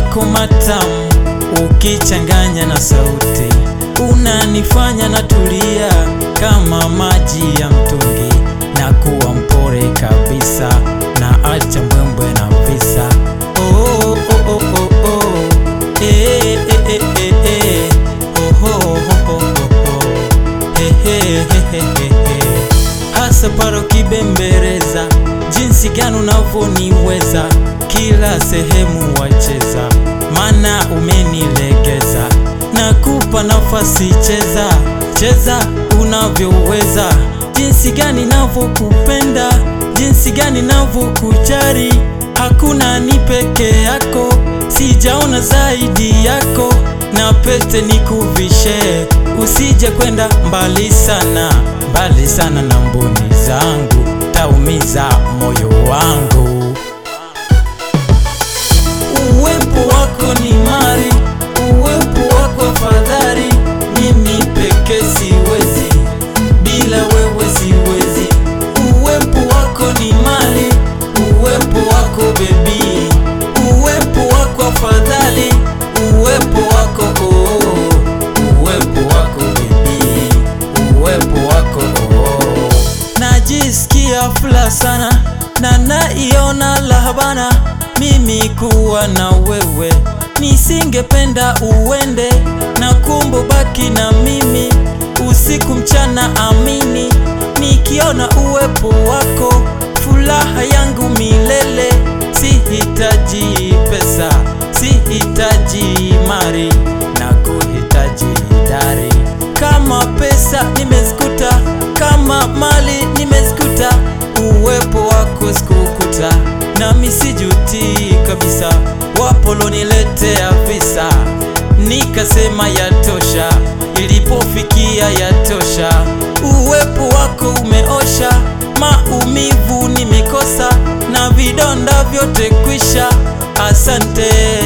yako matamu ukichanganya na sauti unanifanya natulia kama maji ya mtungi na kuwa mpore kabisa na acha mbwembwe na visa oh, oh, oh, oh, oh. Eh, eh, eh, eh, eh. Oh, oh, oh, oh, oh, oh. Eh, eh, eh, eh, eh, eh. hasa paro kibembereza jinsi gani unavyoniweza kila sehemu wacheza mana umenilegeza nakupa nafasi cheza cheza unavyoweza jinsi gani navyokupenda jinsi gani navyokujari hakuna ni peke yako sijaona zaidi yako na pete nikuvishe usije kwenda mbali sana mbali sana na mboni zangu taumiza moyo wangu uwepo wako ni mali uwepo wako afadhali mimi peke siwezi bila wewe siwezi uwepo wako ni mali uwepo wako bebi uwepo wako afadhali uwepo wako oh, uwepo wako bebi uwepo wako oh. najisikia fula sana na naiona lahabana mimi kuwa na wewe nisingependa uende na kumbo baki na mimi usiku mchana amini nikiona uwepo wako furaha yangu milele sihitaji pesa sihitaji mari na kuhitaji dari kama pesa nimezikuta kama mali nimezikuta uwepo wako sikukuta nami sijuti kabisa wapoloniletea visa nikasema yatosha ilipofikia yatosha uwepo wako umeosha maumivu nimekosa na vidonda vyote kwisha asante